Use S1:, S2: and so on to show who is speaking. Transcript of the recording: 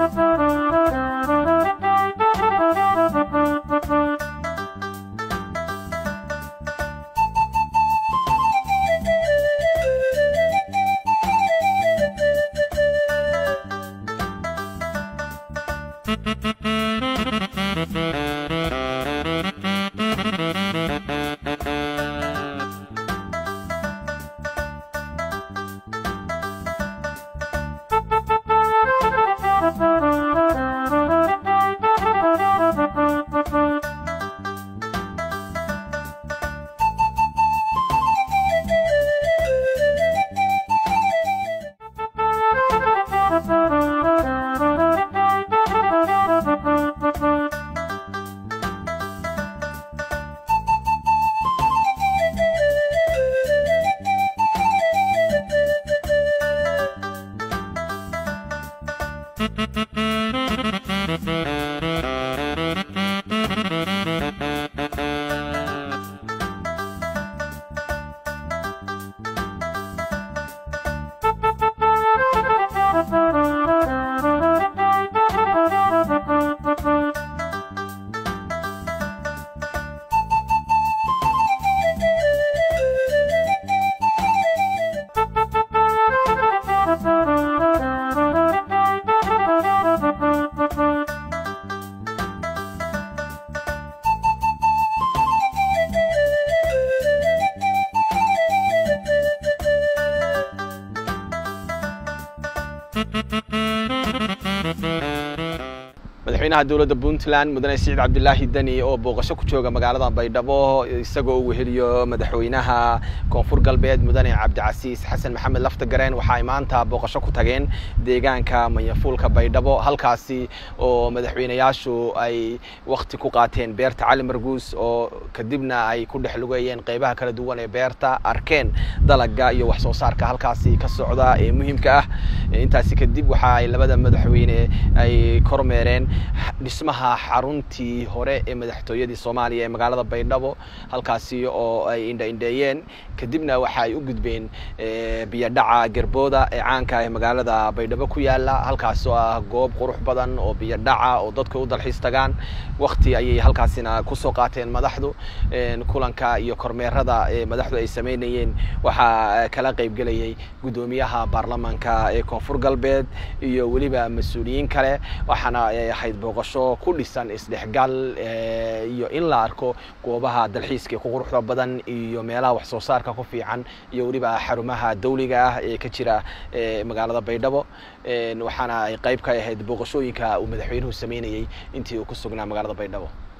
S1: madaxweynaha dowladda puntland mudane siciid cabdilaahi deni oo booqasho ku jooga magaalada baydhabo isagoo uu weheliyo madaxweynaha koonfur galbeed mudane cabdicasiis xasan maxamed laftagareen waxa ay maanta booqasho ku tageen deegaanka manyafuulka baydhabo halkaasi oo madaxweynayaashu ay wakti ku qaateen beerta cali marguus oo kadibna ay ku dhex lugeeyeen qeybaha kala duwan ee beerta arkeen dalaga iyo wax soo saarka halkaasi ka socda ee muhiimka ah intaasi kadib waxa ay labada madaxweyne ay kormeereen dhismaha xaruntii hore ee madaxtooyadii soomaaliya ee magaalada baydhabo halkaasi oo ay indha-indheeyeen kadibna waxa ay u gudbeen biyodhaca gerbooda ee caanka ee magaalada baydhabo ku yaala halkaas oo ah goob qurux badan oo biyodhaca oo dadka u dalxiis tagaan wakti ayay halkaasina kusoo qaateen madaxdu kulanka iyo kormeerada ee madaxdu ay sameynayeen waxaa kala qeybgelayay guddoomiyaha baarlamaanka ee koonfur galbeed iyo weliba mas-uuliyiin kale waxaana ahayd booqasho ku dhisan isdhexgal iyo in la arko goobaha dalxiiska ku quruxda badan iyo meelaha wax soo saarka ku fiican iyo weliba xarumaha dawliga ah ee ka jira magaalada baydhabo waxaana ay qayb ka ahayd booqashooyinka uu madaxweynuhu sameynayey intii uu ku sugnaa magaalada baydhabo